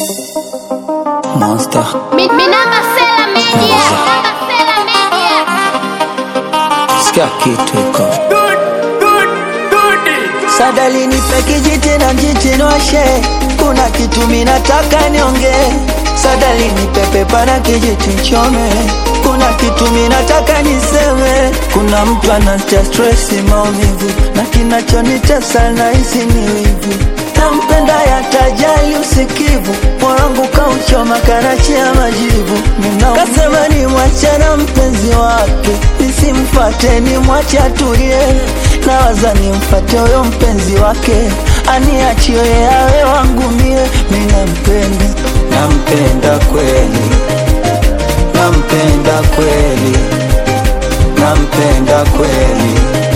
Monster. Mi, mi namba Sela Media. Namba Sela Media. Sikia kitu iko. Sadali nipe kijiti na mjichinoshe, kuna kitu minataka nionge. Sadali nipe pepa na kijiti nchome, kuna kitu minataka niseme. Kuna mtu anatia stress maumivu, na kinachonitesa nahisi ni wivu. Nampenda yatajali usikivu, moyo wangu kauchoma karachi ya majivu. Nina- Kasema ni mwache na mpenzi wake, nisimfate ni mwache atulie. Nawaza nimfate huyo mpenzi wake, aniachie awe wangu mie. Mi nampenda, nampenda kweli, nampenda kweli, nampenda kweli,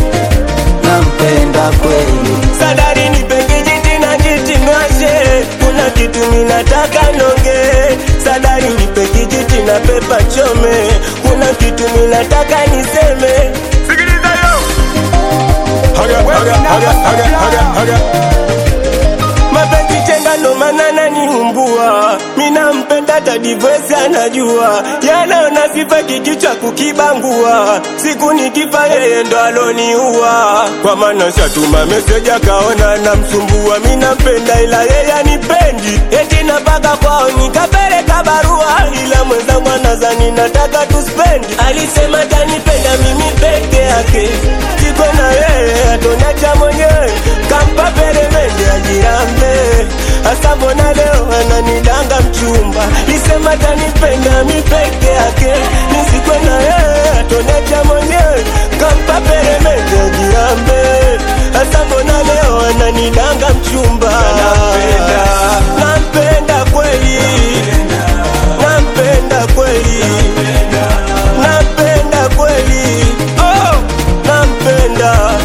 nampenda kweli. Sadari nipe kijiti na kiti mwashe, kuna kitu minataka nonge. Sadari nipe kijiti na pepa chome, kuna kitu minataka niseme. Sikiliza yo. Haga, haga, haga, haga, haga, haga. Mapenzi chenga ndo maana naniumbua, mina mpenda tadivesi anajua, yanaona sifa kikichwa kukibangua, siku nikifa yeye ndo aloniua, kwa maana shatuma meseji akaona namsumbua, mina mpenda ila yeye anipendi, eti napaka kwao nikapeleka barua, ila mwenzangu anazani nataka tuspendi, alisema tanipenda mimi peke yake, siko na yeye atonacha mwenyewe, kampa peremende ajirambe, hasa mbona leo ananidanga mchumba, lisema tanipenda mi peke yake, nisikwe na yeye atonacha mwenyewe, kampa peremende ajirambe, hasa mbona leo ananidanga mchumba, nampenda, nampenda kweli, nampenda kweli, nampenda kweli, oh, nampenda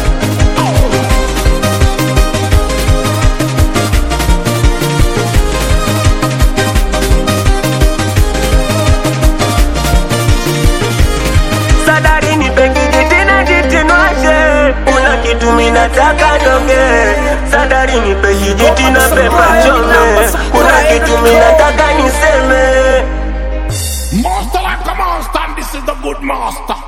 Sadari nipe kijiti na jitinwashe, kuna kitu minataka nonge. Sadari nipe kijiti na pepa chome, kuna kitu minataka niseme. Master like a monster, and this is the good master.